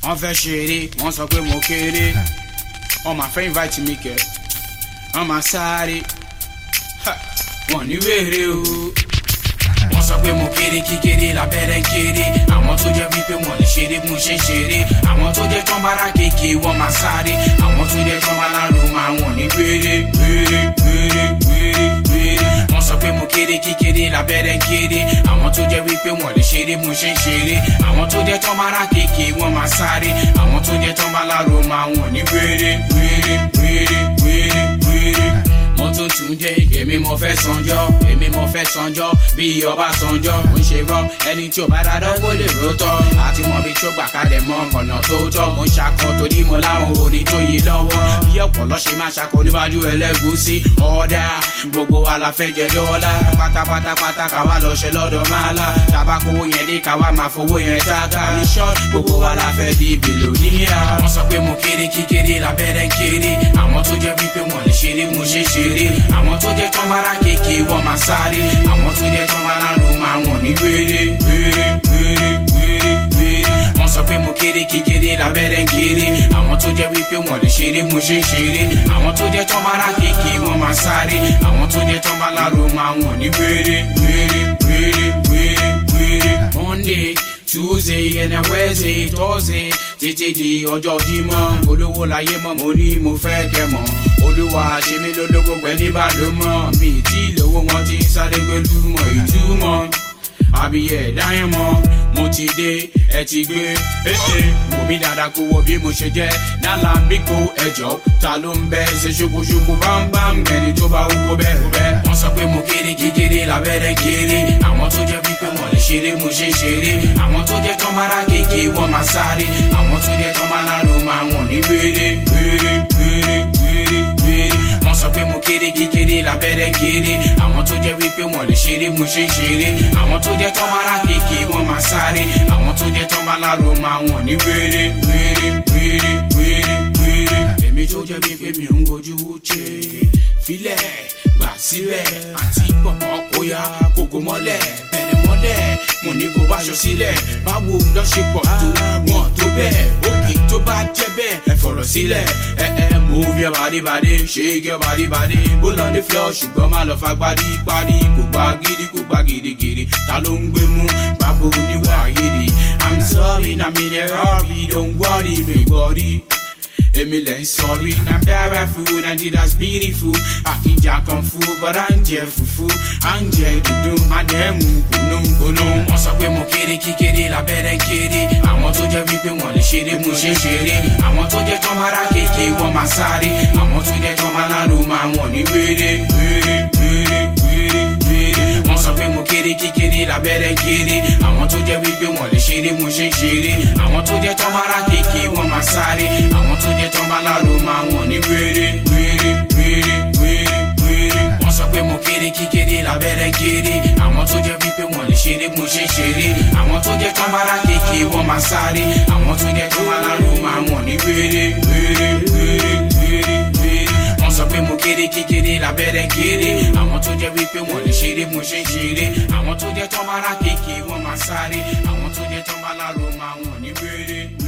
wọ́n fẹ́ ṣeré wọ́n sọ pé mo kéré wọ́n máa fẹ́ invite mi kẹ́ wọ́n máa sáré Ha, wọ́n ní wèrè o wọ́n sọ pé mo kéré kíkéré lábẹ́rẹ́ kéré àwọn tó jẹ́ wípé wọ́n lè ṣeré mo ṣe ń ṣeré àwọn tó jẹ́ tán bára kéèké wọ́n máa sáré àwọn tó jẹ́ tán bá lárò máa wọ̀n ní wéré wéré wéré wéré wéré wọ́n sọ pé mo kéré kíkéré lábẹ́rẹ́ kéré àwọn tó jẹ́ wípé wọ́n lè ṣeré mo ṣe ń ṣeré àwọn tó jẹ́ tán bára kéèké wọ́n máa sáré àwọn tó jẹ́ tán bá lárò máa wọ̀n ní wéré wéré wéré wéré wéré mo tún tún jẹ èmi mo fẹ́ sanjọ́ èmi mo fẹ́ sanjọ́ bí ọba sanjọ́ mo ń ṣe rọ ẹni tí ò bá dáadọ́ kó lè rótọ́ àti mọ bí tó gbà kalẹ̀ mọ ọ̀nà tó tọ́ mo ń ṣakọ torí mo láwọn orin tó yí lọ́wọ́ bí ọ̀pọ̀lọ́ ṣe máa ṣakọ níwájú ẹlẹ́gúsí ọ̀dà gbogbo wa la fẹ́ jẹ dọ́là pátápátápátá káwa lọ ṣe lọ́dọ̀ máa la tabakowó yẹn dé káwa máa fowó yẹn tága ní ṣọ́ gbogbo wa la fẹ́ di bìlóníà wọ́n sọ pé mo kéré kíkéré lábẹ́rẹ́ kéré àwọn tó jẹ́ wípé wọ́n lè ṣeré mo ṣe ṣe ṣeré àwọn tó jẹ́ tán bára kéèké wọ́n máa sáré àwọn tó jẹ́ tán bára ló máa wọ̀n ní wéré wéré wéré wéré wéré wọ́n sọ pé mo kéré kékeré lábẹ́rẹ́ ń kéré àwọn tó jẹ́ wípé wọ́n lè ṣeré mo ṣe ń ṣeré àwọn tó jẹ́ tán bára kéèké wọ́n máa sáré àwọn tó jẹ́ tán bára ló máa wọ̀n ní wéré wéré wéré wéré wéré monday tuesday and then wednesday thursday títí di ọjọ́ jímọ̀ olówó láyé mọ́ mo ní mo fẹ́ kẹ́ mọ́ olúwa ṣe mí lólógbó pẹ̀lú ìbàdàn mi tí lówó wọn ti ń sáré pẹ̀lú mọ̀ ìtumọ̀ àbíyẹ dáhìn mọ́ mo ti dé ẹ ti gbé ètè wò mí dáadáa kó wo bí mo ṣe jẹ́ nálà bí kò ẹjọ́ ta ló ń bẹ ṣe ṣokòṣokò bámbám ẹni tó bá wúwo bẹ́ẹ̀ kó bẹ́ẹ̀. wọ́n sọ pé mo kéré kékeré lábẹ́rẹ́ kéré àwọn tó jẹ́ wípé wọ́n lè ṣeré mo ṣe ṣeré àwọn tó jẹ́ tán mára kéèké wọ́n máa sáré àwọn tó jẹ́ tán máa lárò máa wọ̀n ní wéré wéré wéré wéré wéré wọ́n sọ pé mo kéré kékeré lábẹ́rẹ́ kéré àwọn tó jẹ́ wípé wọ́n lè ṣeré mo ṣe ṣeré àwọn tó jẹ́ tán mára kéèké wọ́n máa sáré àwọn tó jẹ́ tán máa lárò máa wọ̀n ní wéré wéré wéré wéré wéré. èmi tó jẹ́ wípé mi ń gojú ṣe filẹ̀ gbà sílẹ̀ àti pọ̀pọ̀ kóyá kókó mọ́lẹ̀ bẹ̀rẹ̀ mọ́lẹ̀ mo ní kó báṣọ sílẹ̀ báwo lọ ṣe pọ̀ tó wọn tó bẹ́ẹ̀ òkè tó bá jẹ́ bẹ́ẹ̀ ẹ fọ̀rọ̀ sílẹ̀ ẹ ẹ move your body body shake your body body bó lọ ní floor ṣùgbọ́n má lọ fa gbadi parí kò gba gidi kò gba gidigidi ta ló ń gbé mú bábo níwà yìí i'm sorry na mi lè rọ́ọ̀bì don't worry mi gbọ́rí. Èmi lẹ̀ ń sọrí na bẹ́rẹ̀ fún Nigeria's beautiful. Àkìjà kan fún bọ́dá ń jẹ fùfú. À ń jẹ dúdú, àdẹ́mú gbónúgbónú. Wọ́n sọ pé mo kéré kíkéré lábẹ́rẹ́ kéré. Àwọn tó jẹ́ wípé wọ́n lè ṣeré mo ṣe ń ṣeré. Àwọn tó jẹ́ tán mára kéèké wọ́n máa sáré. Àwọn tó jẹ́ tán máa lárò máa wọ̀n ní wéré wéré wéré wéré wéré. Wọ́n sọ pé mo kéré kíkéré lábẹ́rẹ́ kéré. Àwọn tó jẹ́ wípé wọ́n lè ṣeré mo ṣe ń ṣeré. Àwọn tó jẹ́ tán mára kéèké wọ́n máa sáré. Àwọn tó jẹ́ tán bá lárò máa wọ̀n ní wéré wéré wéré wéré wéré. Wọ́n sọ pé mo kéré kíkéré lábẹ́rẹ́ kéré. Àwọn tó jẹ́ wípé wọ́n lè ṣeré mo ṣe ń ṣeré. Àwọn tó jẹ́ tán bára kéèké wọ́n máa sáré. Àwọn tó jẹ́ tán bá lárò máa wọ̀n ní wéré wéré wéré wéré wéré. Wọ́n sọ pé mo kéré kíkéré lábẹ́rẹ́ kéré. Àwọn tó jẹ́ wípé wọ́n lè ṣeré mo ṣe ń ṣeré. Àwọn tó jẹ́ tán bára kéèké wọ́n máa sáré. Àwọn tó jẹ́ tán bá lárò máa wọ̀n ní wéré wéré.